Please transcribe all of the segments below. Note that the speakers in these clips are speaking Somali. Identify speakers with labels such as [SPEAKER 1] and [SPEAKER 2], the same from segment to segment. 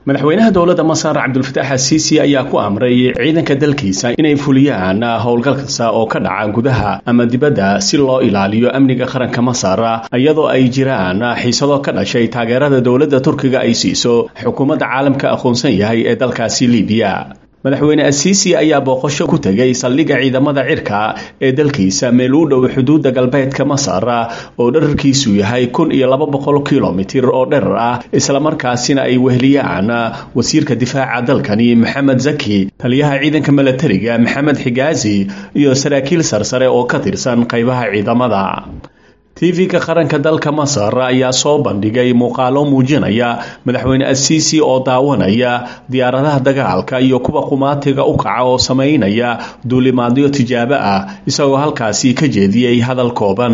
[SPEAKER 1] madaxweynaha dowladda masar cabdulfataax asiisi ayaa ku amray ciidanka dalkiisa inay fuliyaan howlgal kasta oo ka dhaca gudaha ama dibadda si loo ilaaliyo amniga qaranka masar iyadoo ay jiraan xiisado ka dhashay taageerada dowladda turkiga ay siiso xukuumadda caalamka aqoonsan yahay ee dalkaasi libiya madaxweyne asiisi ayaa booqasho ku tegay saldhigga ciidamada cirka ee dalkiisa meel u dhow xuduudda galbeedka masar oo dherarkiisu yahay kun iyo laba boqol kilomitir oo dherar ah islamarkaasina ay weheliyaan wasiirka difaaca dalkani maxamed zaki taliyaha ciidanka milatariga maxamed xigaazi iyo saraakiil sarsare oo ka tirsan qaybaha ciidamada tv-ka qaranka dalka masar ayaa soo bandhigay muuqaalo muujinaya madaxweyne asiisi oo daawanaya diyaaradaha dagaalka iyo kuwa qumaatiga u kaca oo samaynaya duulimaadyo tijaabo ah isagoo halkaasi ka jeediyey hadal kooban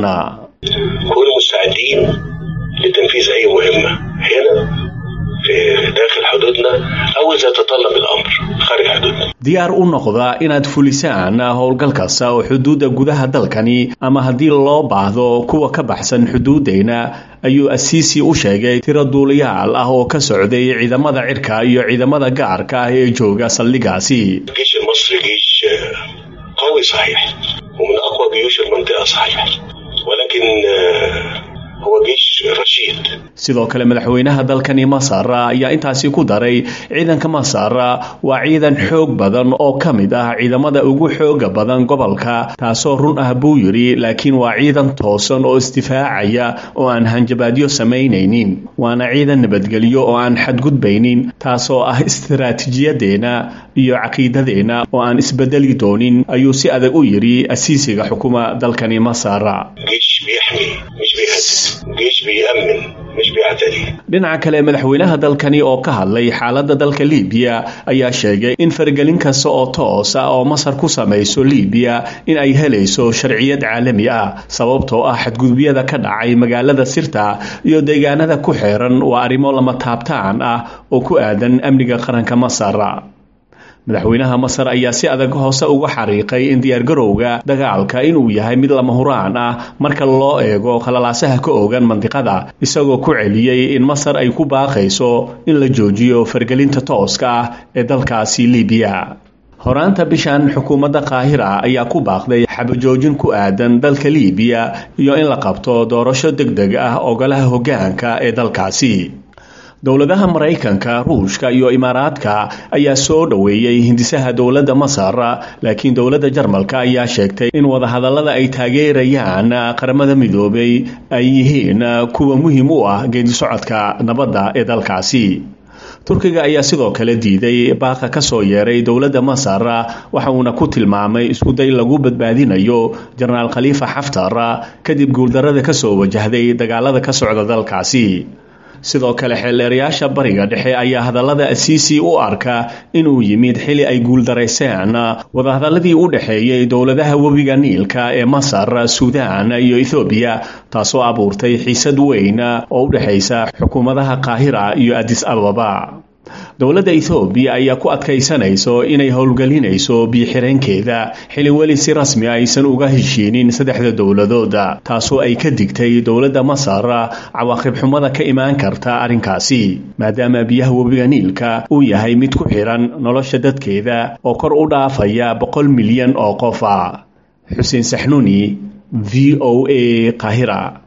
[SPEAKER 1] diyaar u noqda inaad fulisaan howlgal kasta oo xuduudda gudaha dalkani ama haddii loo baahdo kuwa ka baxsan xuduuddeyna ayuu asiisi u sheegay tiro duuliyaal ah oo ka socday ciidamada cirka iyo ciidamada gaarka ah ee jooga saldhigaasi sidoo kale madaxweynaha dalkani masar ayaa intaasi ku daray ciidanka masar waa ciidan xoog badan oo ka mid ah ciidamada ugu xooga badan gobolka taasoo run ah buu yidhi laakiin waa ciidan toosan oo isdifaacaya oo aan hanjabaadyo samaynaynin waana ciidan nabadgelyo oo aan xadgudbaynin taasoo ah istiraatiijiyadeenna iyo caqiidadeenna oo aan isbedeli doonin ayuu si adag u yidhi asiisiga xukuma dalkani masar dhinaca kale madaxweynaha dalkani oo ka hadlay xaaladda dalka libiya ayaa sheegay in faragelin kasta oo toos ah oo masar ku samayso libiya in ay helayso sharciyad caalami ah sababtoo ah xadgudubyada ka dhacay magaalada sirta iyo deegaanada ku xeeran waa arrimo lama taabtaan ah oo ku aadan amniga qaranka masar madaxweynaha masar ayaa si adag hoose uga xariiqay in diyaargarowga dagaalka inuu yahay mid lama huraan ah marka loo eego khalalaasaha ka oogan mandiqada isagoo ku celiyey in masar ay ku baaqayso in la joojiyo fargelinta tooska ah ee dalkaasi libiya horaanta bishan xukuumadda qaahira ayaa ku baaqday xabajoojin ku aadan dalka libiya iyo in la qabto doorasho deg deg ah ogolaha hoggaanka ee dalkaasi dowladaha maraykanka ruushka iyo imaaraadka ayaa soo dhoweeyey hindisaha dowladda masar laakiin dowladda jarmalka ayaa sheegtay in wadahadallada ay taageerayaan qaramada midoobay ay yihiin kuwa muhiim u ah geedisocodka nabadda ee dalkaasi turkiga ayaa sidoo kale diiday baaqa ka soo yeeray dowladda masar waxa uuna ku tilmaamay iskuday lagu badbaadinayo jenaraal khaliifa xaftar kadib guuldarada ka soo wajahday dagaalada ka socda dalkaasi sidoo kale xeeldeerayaasha bariga dhexe ayaa hadallada asiisi u arka inuu yimid xili ay guuldarayseen wadahadalladii u dhexeeyey dowladaha webiga niilka ee masar suudaan iyo ethoobiya taasoo abuurtay xiisad weyn oo u dhexaysa xukuumadaha qaahira iyo adis ababa dowladda ethoobiya ayaa ku adkaysanayso inay howlgelinayso biyo-xireenkeeda xili weli si rasmi aysan uga heshiinin saddexda dowladooda taasoo ay ka digtay dowladda masar cawaaqib xumada ka imaan karta arrinkaasi maadaama biyaha webiga niilka uu yahay mid ku xiran nolosha dadkeeda oo kor u dhaafaya boqol milyan oo qof ah xuseen saxnuuni v o a qahira